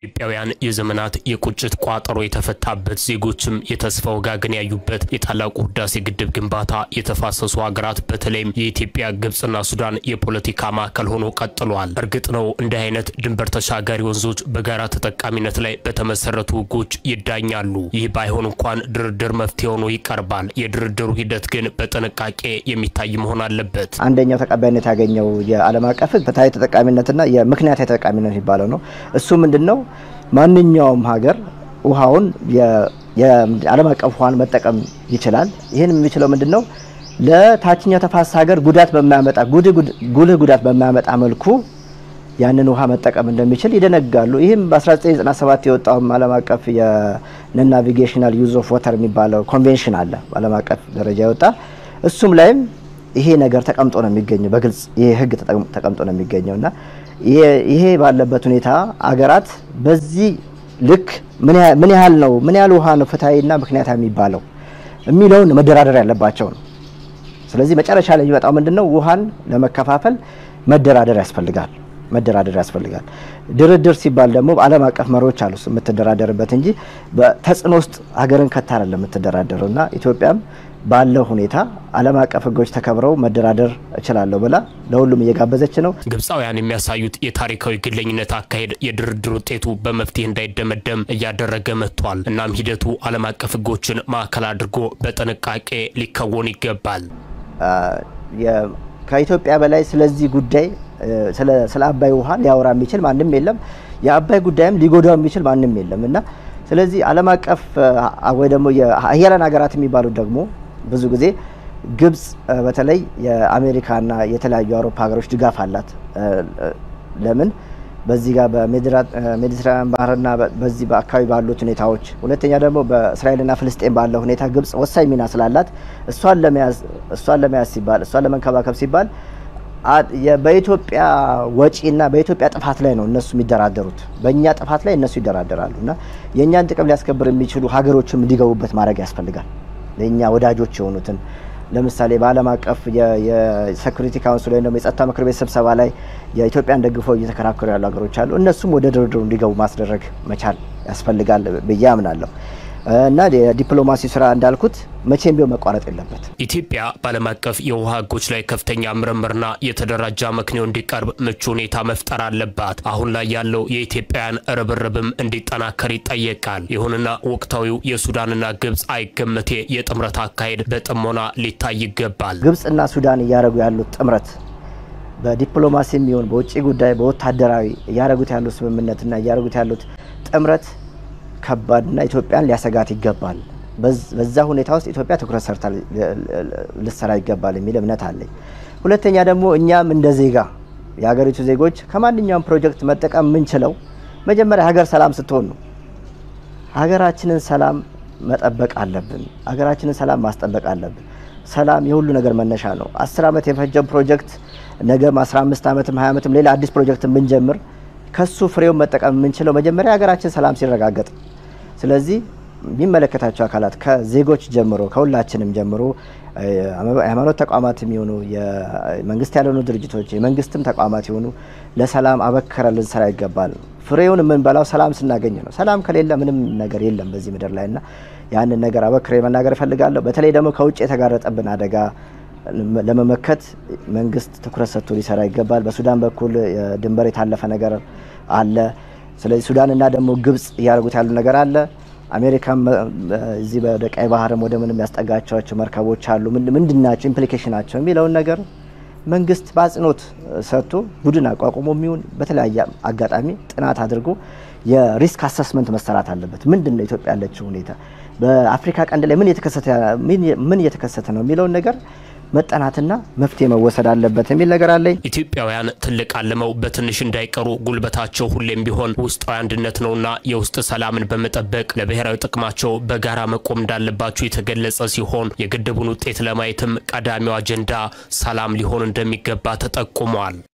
ኢትዮጵያውያን የዘመናት የቁጭት ቋጠሮ የተፈታበት ዜጎችም የተስፋ ወጋገን ያዩበት የታላቁ ህዳሴ ግድብ ግንባታ የተፋሰሱ ሀገራት በተለይም የኢትዮጵያ ግብፅና ሱዳን የፖለቲካ ማዕከል ሆኖ ቀጥሏል። እርግጥ ነው እንዲህ አይነት ድንበር ተሻጋሪ ወንዞች በጋራ ተጠቃሚነት ላይ በተመሰረቱ ህጎች ይዳኛሉ። ይህ ባይሆን እንኳን ድርድር መፍትሄ ሆኖ ይቀርባል። የድርድሩ ሂደት ግን በጥንቃቄ የሚታይ መሆን አለበት። አንደኛው ተቀባይነት ያገኘው የዓለም አቀፍ ህግ ፍትሐዊ ተጠቃሚነትና የምክንያታዊ ተጠቃሚነት የሚባለው ነው። እሱ ምንድን ነው? ማንኛውም ሀገር ውሃውን የዓለም አቀፍ ውሃን መጠቀም ይችላል። ይህን የሚችለው ምንድን ነው? ለታችኛው ተፋሰስ ሀገር ጉዳት በማያመጣ ጉልህ ጉዳት በማያመጣ መልኩ ያንን ውሃ መጠቀም እንደሚችል ይደነጋሉ። ይህም በ1997 የወጣውም ዓለም አቀፍ የነን ናቪጌሽናል ዩዝ ኦፍ ወተር የሚባለው ኮንቬንሽን አለ በዓለም አቀፍ ደረጃ የወጣ እሱም ላይም ይሄ ነገር ተቀምጦ ነው የሚገኘው። በግልጽ ይሄ ህግ ተቀምጦ ነው የሚገኘው እና ይሄ ባለበት ሁኔታ አገራት በዚህ ልክ ምን ያህል ነው ምን ያህል ውሃ ነው ፍትሐዊና ምክንያታዊ የሚባለው የሚለውን መደራደር ያለባቸው ነው። ስለዚህ መጨረሻ ላይ የሚመጣው ምንድነው? ውሃን ለመከፋፈል መደራደር ያስፈልጋል መደራደር ያስፈልጋል። ድርድር ሲባል ደግሞ በዓለም አቀፍ መሪዎች አሉ የምትደራደርበት እንጂ በተጽዕኖ ውስጥ ሀገርን ከታ አይደለም የምትደራደረው እና ኢትዮጵያም ባለው ሁኔታ ዓለም አቀፍ ህጎች ተከብረው መደራደር እችላለሁ ብላ ለሁሉም እየጋበዘች ነው። ግብፃውያን የሚያሳዩት የታሪካዊ ግለኝነት አካሄድ የድርድር ውጤቱ በመፍትሄ እንዳይደመደም እያደረገ መጥቷል። እናም ሂደቱ ዓለም አቀፍ ህጎችን ማዕከል አድርጎ በጥንቃቄ ሊከወን ይገባል። ከኢትዮጵያ በላይ ስለዚህ ጉዳይ ስለ አባይ ውሃ ሊያወራ የሚችል ማንም የለም። የአባይ ጉዳይም ሊጎዳው የሚችል ማንም የለም እና ስለዚህ ዓለም አቀፍ ወይ ደግሞ የሀያላን ሀገራት የሚባሉት ደግሞ ብዙ ጊዜ ግብጽ በተለይ የአሜሪካና የተለያዩ የአውሮፓ ሀገሮች ድጋፍ አላት። ለምን በዚህ ጋር በሜዲትራኒያን ባህርና በዚህ በአካባቢ ባሉት ሁኔታዎች፣ ሁለተኛ ደግሞ በእስራኤልና ፍልስጤን ባለው ሁኔታ ግብጽ ወሳኝ ሚና ስላላት እሷን ለመያዝ እሷን ለመያዝ ሲባል እሷን ለመንከባከብ ሲባል በኢትዮጵያ ወጪና በኢትዮጵያ ጥፋት ላይ ነው እነሱ የሚደራደሩት። በእኛ ጥፋት ላይ እነሱ ይደራደራሉ እና የእኛን ጥቅም ሊያስከብር የሚችሉ ሀገሮችም እንዲገቡበት ማድረግ ያስፈልጋል። ለእኛ ወዳጆች የሆኑትን ለምሳሌ በዓለም አቀፍ የሴኩሪቲ ካውንስል ወይም ደግሞ የጸጥታ ምክር ቤት ስብሰባ ላይ የኢትዮጵያን ደግፈው እየተከራከሩ ያሉ ሀገሮች አሉ። እነሱም ወደ ድርድሩ እንዲገቡ ማስደረግ መቻል ያስፈልጋል ብዬ አምናለሁ። እና የዲፕሎማሲ ስራ እንዳልኩት መቼም ቢሆን መቋረጥ የለበት። ኢትዮጵያ በዓለም አቀፍ የውሃ ህጎች ላይ ከፍተኛ ምርምርና የተደራጀ አመክንዮ እንዲቀርብ ምቹ ሁኔታ መፍጠር አለባት። አሁን ላይ ያለው የኢትዮጵያውያን ርብርብም እንዲጠናከር ይጠየቃል። ይሁንና ወቅታዊው የሱዳንና ግብፅ አይገመቴ የጥምረት አካሄድ በጥሞና ሊታይ ይገባል። ግብፅና ሱዳን እያደረጉ ያሉት ጥምረት በዲፕሎማሲ የሚሆን በውጭ ጉዳይ በወታደራዊ እያደረጉት ያሉት ስምምነትና እያደረጉት ያሉት ጥምረት ከባድና ኢትዮጵያን ሊያሰጋት ይገባል። በዛ ሁኔታ ውስጥ ኢትዮጵያ ትኩረት ሰርታ ልሰራ ይገባል የሚል እምነት አለኝ። ሁለተኛ ደግሞ እኛም እንደ ዜጋ የሀገሪቱ ዜጎች ከማንኛውም ፕሮጀክት መጠቀም የምንችለው መጀመሪያ ሀገር ሰላም ስትሆን ነው። ሀገራችንን ሰላም መጠበቅ አለብን። ሀገራችንን ሰላም ማስጠበቅ አለብን። ሰላም የሁሉ ነገር መነሻ ነው። አስር ዓመት የፈጀው ፕሮጀክት ነገም 15 ዓመትም 20 ዓመትም ሌላ አዲስ ፕሮጀክት ብንጀምር ከሱ ፍሬውን መጠቀም የምንችለው መጀመሪያ ሀገራችን ሰላም ሲረጋገጥ። ስለዚህ የሚመለከታቸው አካላት ከዜጎች ጀምሮ ከሁላችንም ጀምሮ የሃይማኖት ተቋማት የሚሆኑ የመንግስት ያልሆኑ ድርጅቶች የመንግስትም ተቋማት የሆኑ ለሰላም አበክረ ልንሰራ ይገባል። ፍሬውን የምንበላው ሰላም ስናገኝ ነው። ሰላም ከሌለ ምንም ነገር የለም በዚህ ምድር ላይ እና ያንን ነገር አበክሬ መናገር እፈልጋለሁ። በተለይ ደግሞ ከውጭ የተጋረጠብን አደጋ ለመመከት መንግስት ትኩረት ሰጥቶ ሊሰራ ይገባል። በሱዳን በኩል ድንበር የታለፈ ነገር አለ። ስለዚህ ሱዳንና ደግሞ ግብጽ እያደረጉት ያሉ ነገር አለ። አሜሪካም እዚህ ወደ ቀይ ባህርም ወደ ምንም ያስጠጋቸዋቸው መርከቦች አሉ። ምንድን ናቸው ኢምፕሊኬሽናቸው የሚለውን ነገር መንግስት በአጽንኦት ሰጥቶ ቡድን አቋቁሞ የሚሆን በተለያየ አጋጣሚ ጥናት አድርጎ የሪስክ አሰስመንት መሰራት አለበት። ምንድን ነው ኢትዮጵያ ያለችው ሁኔታ፣ በአፍሪካ ቀንድ ላይ ምን እየተከሰተ ነው የሚለውን ነገር መጠናትና መፍትሄ መወሰድ አለበት የሚል ነገር አለኝ። ኢትዮጵያውያን ትልቅ አልመው በትንሽ እንዳይቀሩ ጉልበታቸው ሁሌም ቢሆን ውስጣዊ አንድነት ነውና የውስጥ ሰላምን በመጠበቅ ለብሔራዊ ጥቅማቸው በጋራ መቆም እንዳለባቸው የተገለጸ ሲሆን የግድቡን ውጤት ለማየትም ቀዳሚው አጀንዳ ሰላም ሊሆን እንደሚገባ ተጠቁሟል።